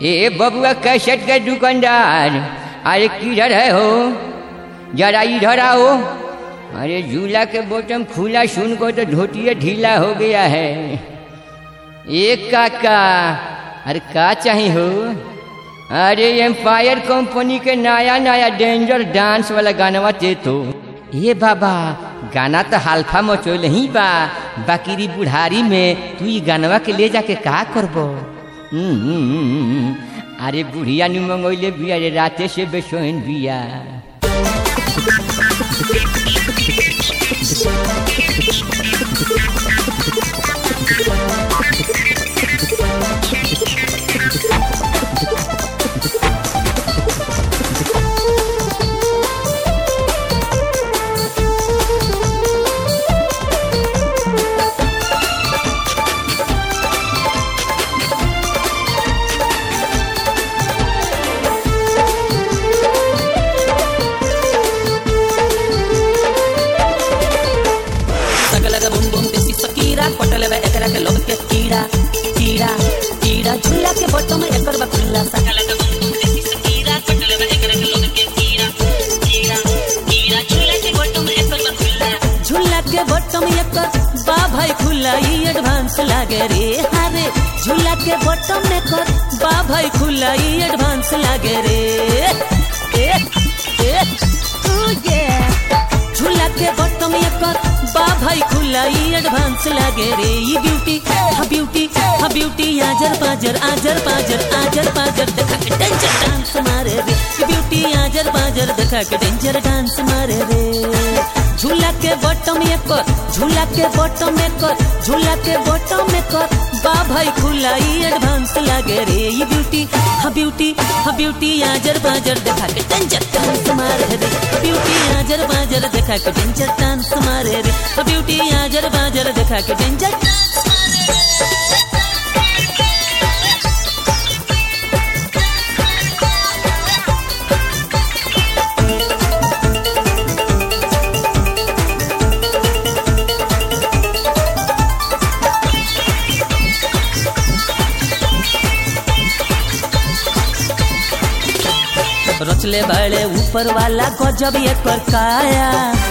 ए बबुआ कैसेट के दुकानदार अरे किधर है हो जरा इधर आओ अरे झूला के बॉटम खुला सुन को तो धोतिया ढीला हो गया है एक काका अरे का चाहिए हो अरे एम्पायर कंपनी के नया नया डेंजर डांस वाला गानवा ते तो ए बाबा गाना तो हालफा मचोल ही बा बाकी बुढ़ारी में तू ये गानवा के ले जाके का करबो हम्म, हम्म, हम्म, अरे बुढ़िया नु मंगोइले बिया रे राते से बेसोइन बिया सगलग बुम बुम देसी सकीरा पटल बे एकरा के लोग के कीड़ा कीड़ा कीड़ा झूला के बटो में एकर बा खुला सगलग बुम बुम देसी सकीरा पटल बे एकरा के लोग के कीड़ा कीड़ा कीड़ा झूला के बटो में एकर बा खुला झूला के बटो में एकर बा भाई खुला ई एडवांस लागे रे हारे झूला के बटो में एकर बा भाई खुला ई एडवांस लागे रे ए ए ओ ये झूला के बटम एकर बा भाई खुला ई एडवांस लागे रे ई ब्यूटी हा ब्यूटी हा ब्यूटी आजर पाजर आजर पाजर आजर पाजर देखा के डेंजर डांस मारे रे ई ब्यूटी आजर पाजर देखा के डेंजर डांस मारे रे झूला के बटम एकर झूला के बटम एकर झूला के बटम एकर बा भाई खुला ई एडवांस लागे रे ई ब्यूटी हा ब्यूटी हा ब्यूटी आजर पाजर देखा के डेंजर डांस मारे रे ब्यूटी आजर बाजर देखा के डेंजर डांस मारे रे ब्यूटी आजर बाजर देखा के डेंजर रचले बड़े ऊपर वाला गजब एकर काया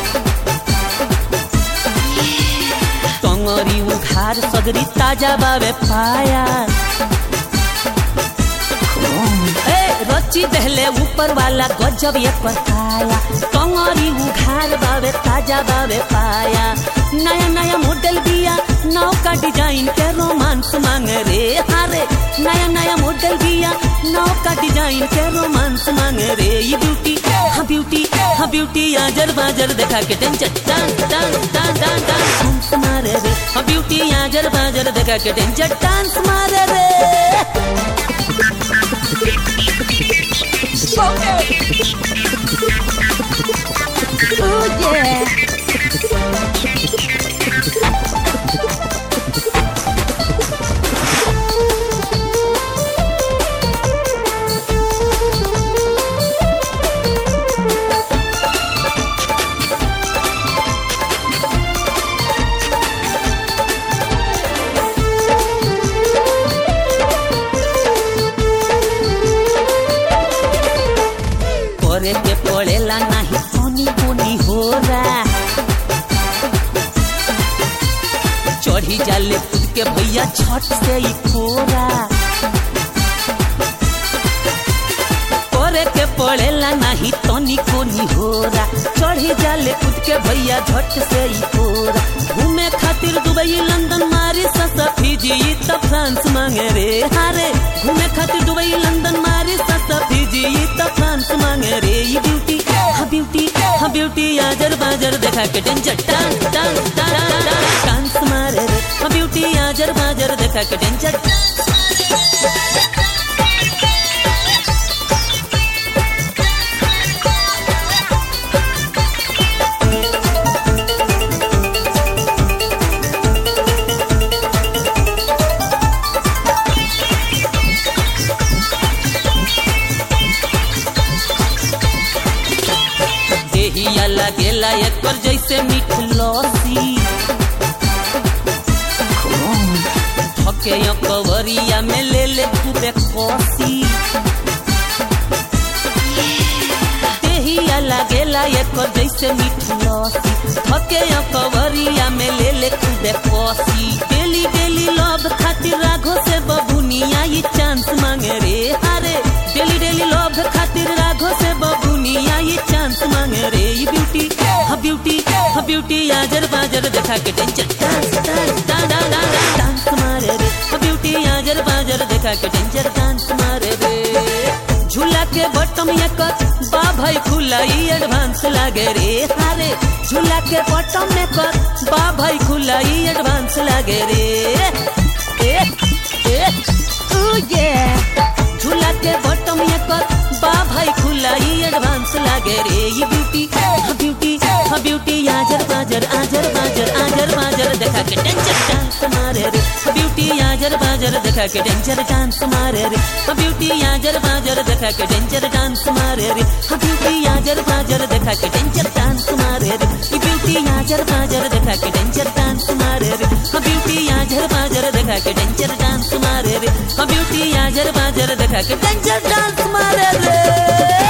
टंगरी उखार सगरी ताजा बावे पाया ए रची दहले ऊपर वाला गजब एकर काया टंगरी उखार बावे ताजा बावे पाया नया नया मॉडल बिया नाव का डिजाइन के रोमांस मांगे रे हारे नया नया मॉडल बिया नाव का डिजाइन के रोमांस मांगे रे ये ब्यूटी हाँ ब्यूटी हाँ ब्यूटी आजर बाजर देखा के tension dance dance dance dance dance मारे रे हाँ ब्यूटी आजर बाजर देखा के टेंशन डांस मारे रे Oh yeah. करे के पड़ेला नाही कोनी कोनी हो रहा चढ़ी जाले खुद के भैया छठ से ही खोरा करे के पड़ेला नाही तनी कोनी हो रहा चढ़ी जाले खुद के भैया झट से ही खोरा घूमे खातिर दुबई लंदन मारी ससा फिजी त फ्रांस मांगे रे हारे घूमे खातिर दुबई लंदन मारी ससा फिजी त फ्रांस मांगे रे ये ब्यूटी हाँ ब्यूटी हाँ ब्यूटी आजर बाजर देखा के danger dance dance dance dance मारे रे हाँ ब्यूटी आजर बाजर देखा के डेंजर देहिया लागेला एकर जैसे मीठ लस्सी धके कवरिया में ले ले खूबे कसी एकर जैसे मीठ लस्सी थके कवरिया में ले ले खूबे कसी डेली डेली लव खातिर राघो से बबुनिया ये चांस मांगे रे अरे डेली डेली लव खातिर राघो से बबुनिया ये चांस मांगे रे ये ब्यूटी हा ब्यूटी हा ब्यूटी आजर बाजर देखा के टेंशन डांस डांस डा डा डा डांस मारे रे हा ब्यूटी आजर बाजर देखा के टेंशन डांस मारे रे झूला के बटम एकर बा भाई खुला ई एडवांस लागे रे हारे झूला के बटम एकर बा भाई खुला ई एडवांस लागे रे ए ए Ooh yeah. झूला के बटम एकर बा भाई खुला ई एडवांस लागे रे ये ब्यूटी हा ब्यूटी हा ब्यूटी आजर बाजर आजर बाजर आजर बाजर देखा के टेंशन डांस मारे रे हा ब्यूटी आजर बाजर देखा के डेंजर डांस मारे रे हा ब्यूटी आजर बाजर देखा के डेंजर डांस मारे रे हा ब्यूटी आजर बाजर देखा के डेंजर डांस मारे रे ये ब्यूटी आजर बाजर देखा के डेंजर डांस मारे रे हा ब्यूटी आजर बाजर देखा के डेंजर डांस मारे रे हा ब्यूटी आजर बाजर देखा के डेंजर डांस मारे रे